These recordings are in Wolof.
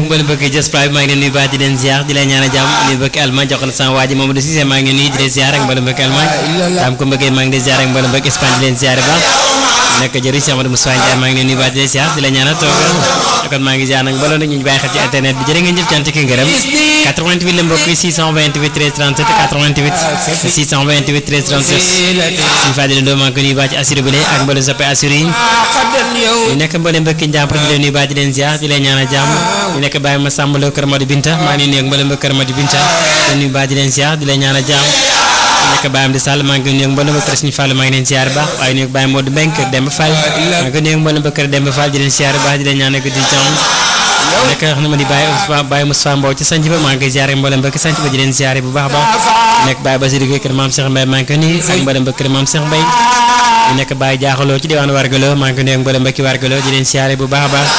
mboolem bëgg jës pla bi maa ngi leen nuyu baax di leen ziar di leen ñaan jàmm nuyu bëgg Allemagne jox na sama waa ji Mamadou Cissé maa ngi nuyu di leen ziar ak mboolem bëgg Allemagne daam ko bëggee maa ngi leen ziar ak mboolem bëgg Espagne di leen ziar baax nekk jëriñ Cheikh Amadou Moussa Ndiaye maa ngi leen nuyu baax di leen ziar di leen ñaanal toog kon maa ngi ziar nag mbooloo nag ñu bàyyi xel ci internet bi jërë ngeen jëf cant ki ngërëm 88 la mbokk yi 628 13 37 88 628 13 37 suñu fàttali ndoo maa ngi ko nuyu baax ci assuré bu ak mboolem soppe assuré yi ñu nekk mboolem mbokki njàmpar di leen nuyu baax di leen ziar di leen ñaanal jàmm ñu nekk bàyyi ma sàmbaloo kër Madou Binta maa ngi nuyu ak mboolem mbokk kër Madou Binta di leen nuyu baax di leen ziar di leen ñaanal jàmm ñu nekk bàyyam di sàll maa ngi nuyu ak mboolem mbokk kër Sëñ Fall maa ngi leen ziar baax waaye nuyu ak bàyyi Modou Mbengue kër Demba Fall maa ngi nuyu ak mboolem mbokk kër Demba Fall di leen ziar baax di leen ñaanal ko di jàmm nekk xam ne ma di bàyyi bàyyi Moustapha Mbow ci sanc ba maa ngi koy ziare mboolem mbokk sanc ba di leen ziare bu baax a baax nekk bàyyi Basirou Gueye kër Maam Cheikh Mbaye maa ngi ko nuyu ak mboolem mbokk kër Maam Cheikh Mbaye ñu nekk bàyyi jaaxaloo ci diwaanu Wargaloo maa ngi ko nuyu ak mboolem mbokki Wargaloo di leen ziare bu baax a baax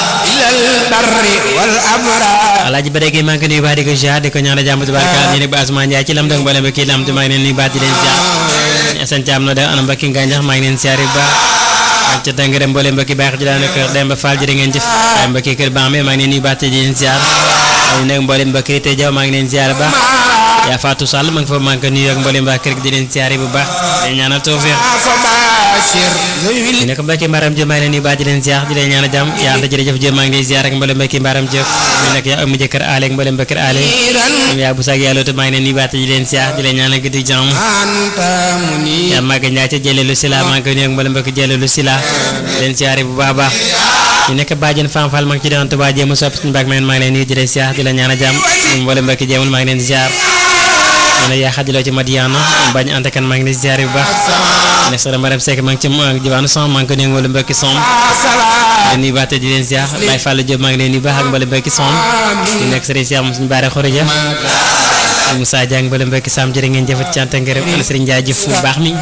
alaaji ba déggee maa ngi ko nuyu baax di ko ziar di ko ñaanal jàmm tubaarkaal ñu nekk ba Asma Ndiaye ci lam dong mboolem mbokki lam maa ngi leen nuyu baax di leen ziar Assane Thiam no da ana mbokki Nganjax maa ngi leen ziare bu baax ak ca dangare mboolem mbokki baax ji daal kër Demba Fall jërë ngeen jëf waaye mbokki kër Bambe maa ngi leen nuyu baax te di leen ziar waaye nag mboolem mbokki te jaw maa ngi leen ziar baax yaa Fatou Sall ma ngi fa maa ngi ko nuyu ak mboolem mbaa kër gi di leen ziar bu baax di ñaanal tawfeex ñu nekk mbokki mbaram jë maa ngi leen nuyu baax di leen ziar di leen ñaanal jàmm yaa anta jërëjëf jë maa ngi leen ziar ak mboolem mbokki mbaram jëf ñu nekk yaa amu jëkkër aale ak mboolem mbokki aale yaa bu saag yàlla maa ngi leen nuyu baax te di leen ziar di leen ñaanal guddi jàmm yaa màgg ñaa ca jëleelu sila maa ngi ko nuyu ak mboolem mbokki jëleelu sila di leen ziar bu baax baax ñu nekk bàjjen Fam Fall maa ngi ci doon Tuubaa jéem a soppi suñu baag maa ngi leen nuyu di leen ziar di leen ñaanal jàmm mboolem mbokki jéemul maa ngi leen ziar ñu ne yaa xadiloo ci Madiana bañ ante kan maa ngi leen ziar bu baax nekk soxna Mariam Seck maa ngi ci jiwaanu som maa ngi ko nuyu mboolem mbokki som di nuyu baax te di leen ziar Baye Fall Diop maa ngi leen nuyu baax ak mboolem mbokki som di nekk sëriñ Cheikh suñu baare xorija Moussa Diang mboolem mbokki sam jërë ngeen jëfat cant ngërëm ana sëriñ Ndiaye jëf bu baax mi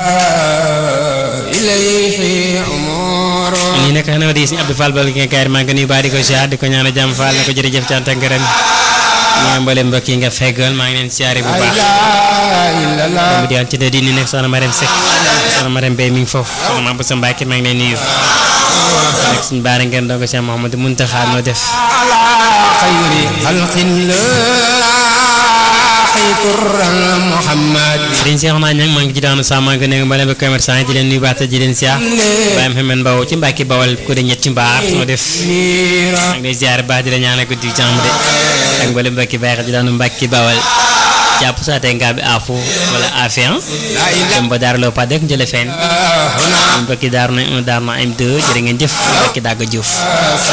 ñi nekk xanaa di sëriñ Abdou Fall bal nga kaar maa ngi ko nuyu baax di ko ziar di ko ñaan jàmm Fall na ko jërëjëf cant ngërëm ñoo mboolem mbokk yi nga feggal maa ngi leen siyaare bu baax mu di ci di ni nekk soxna Marème Seck soxna Marème Bey mi ngi foofu soxna Mame Boussa Mbacke maa ngi leen nuyu nekk suñu baara ngeen doon ko Cheikh Mouhamadou Mountakha noo def sëriñ Cheikh naa ñang maa ngi ci daanu sa maa ngi nekk mboolem commerçant yi di leen nuyu baax te di leen siyaar Baye Mouhamed Mbaw ci Mbacke Bawal ko de ñetti mbaar noo def maa ngi lay ziare baax di la ñaanal ko di jàmm de ak mboolem mbokki bàyyi xel di daanu Mbacke Bawal jàpp saa tey ngaa bi afu wala afian dem ba daar loo pa dek njële feen mbokki daaru na un daaru na am deux jërë ngeen jëf mbokki dàgg Diouf